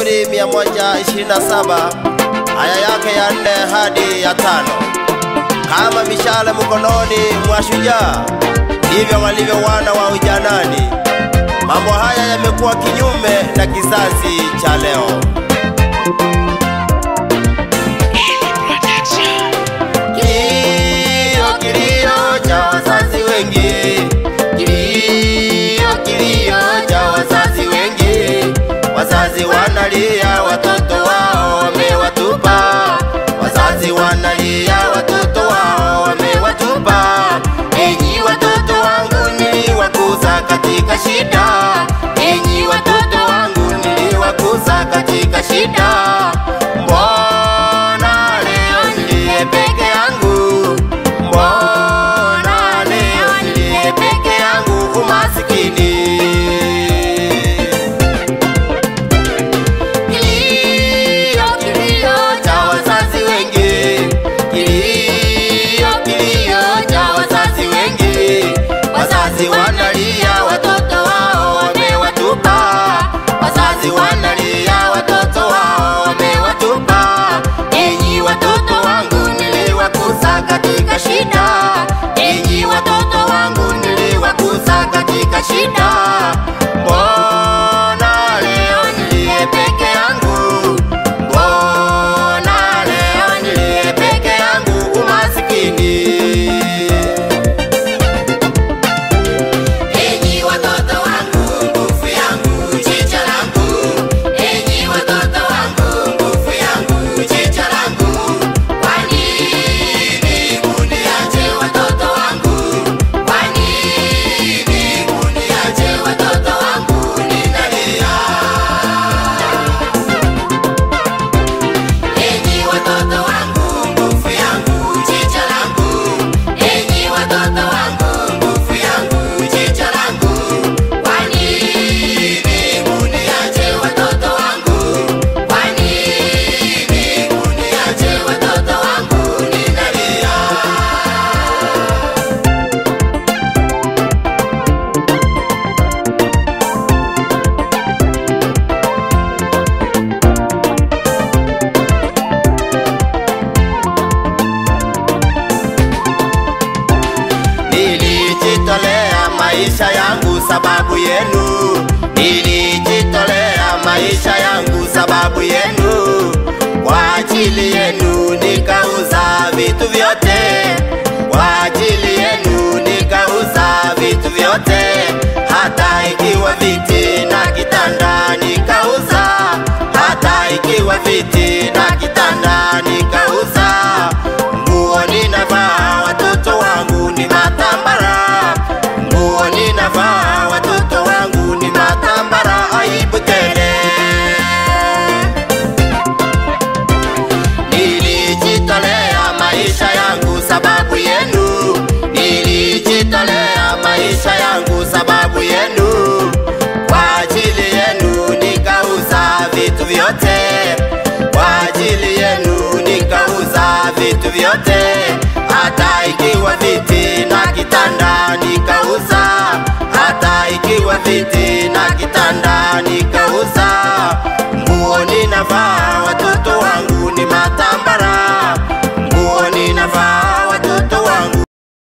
Zaburi 127 aya yake ya nne hadi ya tano. Kama mishale mkononi mwa shujaa, ndivyo walivyo wana wa ujanani. Mambo haya yamekuwa kinyume na kizazi cha leo. Kilio, kilio cha wazazi wengi, kilio, kilio cha wazazi wengi. Wazazi wanalia watoto wao wamewatupa, wazazi wanalia watoto wao wamewatupa. Enyi watoto wangu niliwakuza katika shida, enyi watoto wangu niliwakuza katika shida. Mbona leo niliye peke yangu? Mbona leo niliye peke yangu umasikini? Kilio, kilio cha wazazi wengi, kilio, kilio cha wazazi wengi. Wazazi wanalia watoto wao wamewatupa, wazazi wanalia watoto wao wamewatupa. Enyi watoto wangu niliwakuza katika shida, enyi watoto wangu niliwakuza katika shida. Mbona leo niliye peke yangu? Mbona leo niliye peke yangu umasikini? Enyi watoto wangu, nguvu yangu, jicho langu. Enyi watoto wangu, nguvu yangu, jicho langu. Kwa nini muniache watoto wangu? Kwa nini muniache watoto wangu? Ninalia. Enyi watoto wangu, nguvu yangu, jicho langu. Enyi watoto wangu, nguvu yangu, jicho langu. Kwa nini muniache watoto wangu? Kwa nini muniache watoto wangu? Ninalia. Nilijitolea maisha yangu sababu yenu, nilijitolea maisha yangu sababu yenu, kwa ajili yenu nikauza vitu vyote, kwa ajili yenu nikauza vitu vyote, hata ikiwa viti na kitanda nikauza, hata ikiwa viti na kitanda nikauza, nguo ninavaa watoto wangu ni matambara, nguo ninavaa watoto wangu ni matambara, aibu tele. Nilijitolea maisha yangu sababu yenu, nilijitolea maisha yangu sababu yenu, kwa ajili yenu nikauza vitu vyote, kwa ajili yenu nikauza vitu vyote, hata ikiwa viti na kitanda nikauza, hata ikiwa viti na kitanda nikauza, nguo ninavaa watoto